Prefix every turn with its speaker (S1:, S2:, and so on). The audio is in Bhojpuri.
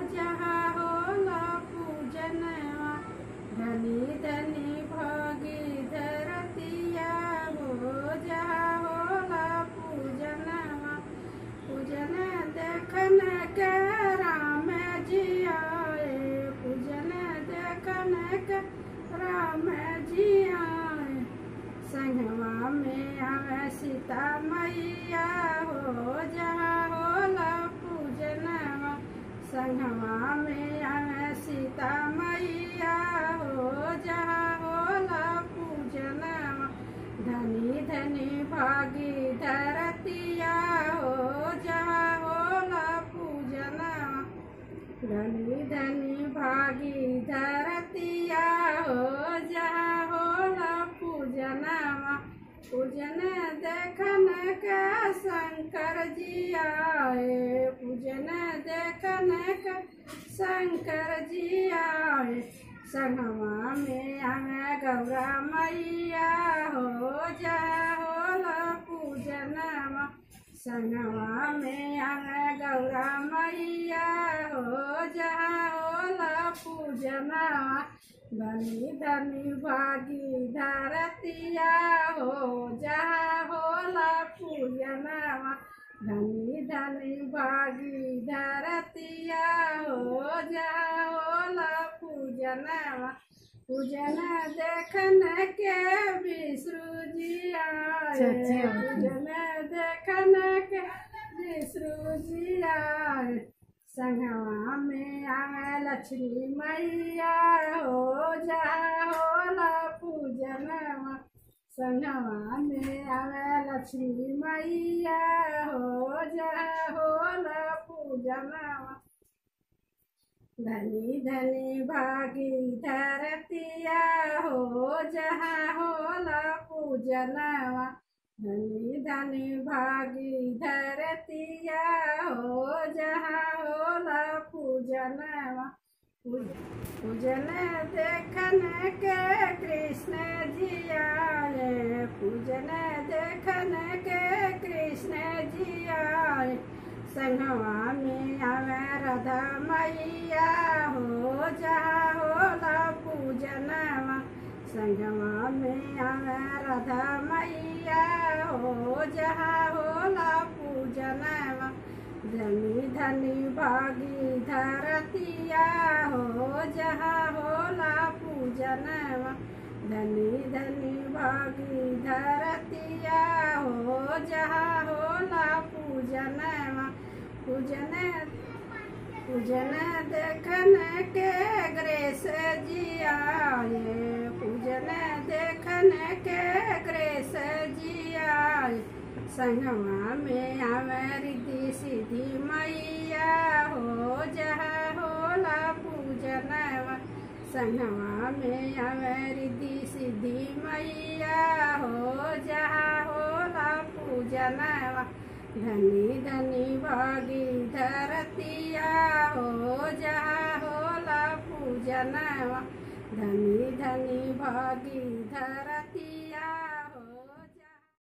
S1: जहाँ होला पूजनवा धनी धनी भगी धरतिया हो जहाँ होला पूजनवा पूजन देखन के राम जी आए पूजन देखन के राम जी आए संगवा में आवे सीता मैया हो जहाँ होला पूजनवा संगवा में आवे सीता मैया हो जहाँ होला पूजनवा धनी धनी भागी धरतिया हो जहाँ होला पूजनवा धनी धनी भागी धरतिया हो जहाँ होला पूजनवा पूजन देखन के शंकर जी आए पूजन देखन के शंकर जी आए संगवा में आवे गौरा मैया हो जा होला पूजनवा संगवा में आवे गौरा मैया हो जा होला पूजनवा धनी धनी भागी धरतिया हो जहाँ होला पूजनवा धनी धनी भागी धरतिया हो जहाँ होला पूजनवा पूजन देखन के विष्णु जी आए पूजन देखन के विष्णु जी आए संगवा में आवे लक्ष्मी मैया हो जा होला पूजनवा संगवा में आवे लक्ष्मी मैया हो जा होला पूजनवा धनी धनी भागी धरतिया हो जहाँ होला पूजनवा धनी धनी भागी धरतिया हो जहाँ होला पूजनवा पूजन देखन के कृष्ण जी आए पूजन देखन के कृष्ण जी आए संगवा में आवे राधा मैया हो जहाँ होला पूजनवा संगवा में आवे राधा मैया हो जहाँ होला पूजनवा धनी धनी भागी धरतिया हो जहाँ होला पूजनवा धनी धनी भागी धरतिया हो जहाँ होला पूजनवा पूजन पूजन देखन के ग्रेस जी आए पूजन देखन के ग्रेस जी आए संगवा में आवे रिद्धि सिद्धि मैया हो जहाँ होला पूजनवा संगवा में आवे रिद्धि सिद्धि मैया हो जहाँ होला पूजनवा धनी धनी भागी धरतिया हो जहाँ होला पूजनवा धनी धनी भागी धर